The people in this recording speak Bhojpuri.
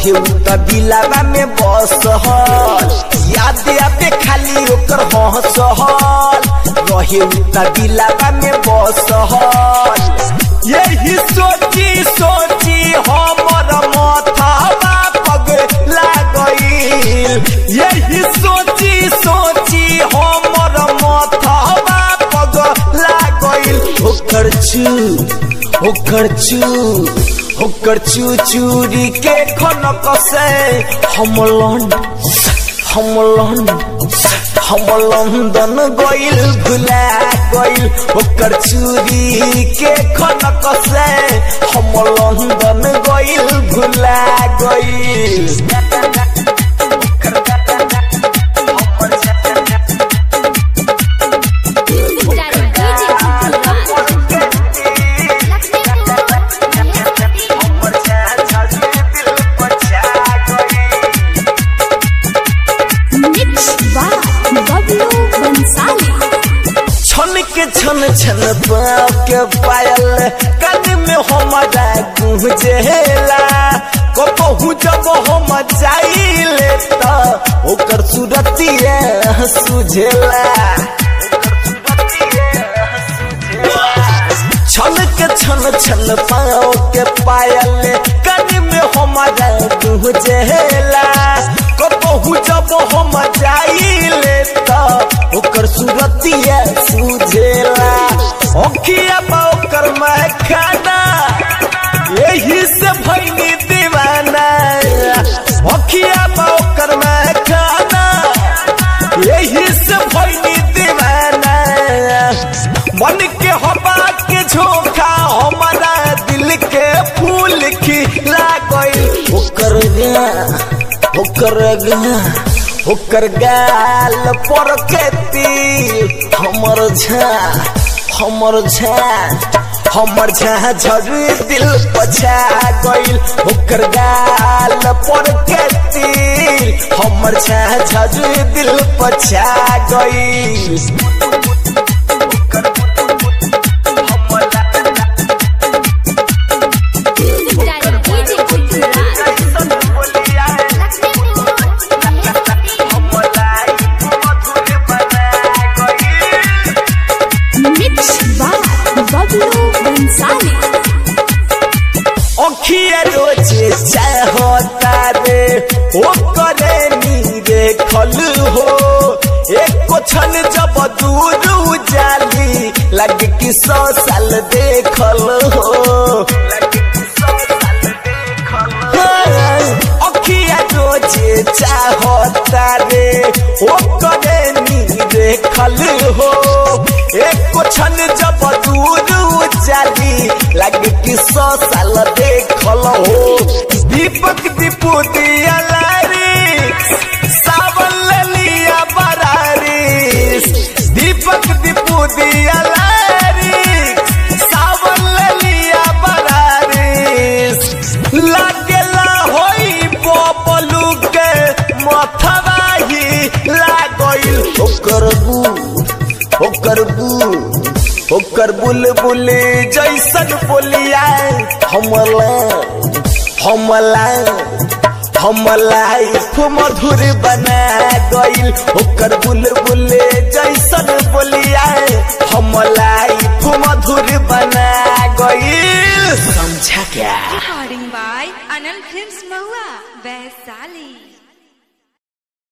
रहे उ त दिलावा में बसहल याद आबे खाली ओकर हंसहल रहे उ त दिलावा में बसहल यही सोची सोची हमर माथावा पग लागईल यही सोची सोची हमर माथावा पग लागईल ओकर चू ओकर चू ओकर चू चूरी के खनक से हम लंड हम लंड हम लंदन गइल भुला गइल ओकर चूरी के खनक से हम लंदन गइल भुला गइल छन के छन छन पाँव के पायल कान में हमारा गुंजेला कबहू जब हम जाइले त ओकर सूरतिया सुझेला छन के छन छन पाँव के पायल कान में हमारा गुंजेला कबहू जब हम जाइले त ओकर सूरतिया सुझेला ओखिया बा ओकर महखाना यही से भैनी दीवाना ओखिया बा ओकर महखाना यही से भैनी दीवाना मन के हवा के झोंका हमारा दिल के फूल खिला गइल ओकर गा ओकर गा ओकर गाल पर के तिल हमर झा हमर झा हमर झा झरी दिल पछा गइल ओकर गाल पर के तिल हमर झा झरी दिल पछा गइल अखिया रोजे चाहता रे ओ करे नीरे खल हो एक क्षण जब दूर जाली लग कि सौ साल देखल हो अखिया रोजे चाहता रे ओ करे नीरे खल हो एक क्षण जब दूर जाली लग कि सौ साल देखल हो दीपक दीपू दिया लारिस सावन लिया बरारिस दीपक दीपू दिया लारिस सावन लिया बरारिस लागेला होई बबलू के मथवा ही लागइल ओकर बू ओकर बू ओकर बुलबुल जैसन बोलिया हमला हमला हमला मधुर बना गइल ओकर बुलबुल जैसन बोलिया हमला मधुर बना गइल समझा क्या Recording by Anand Films Mahua, Vaisali.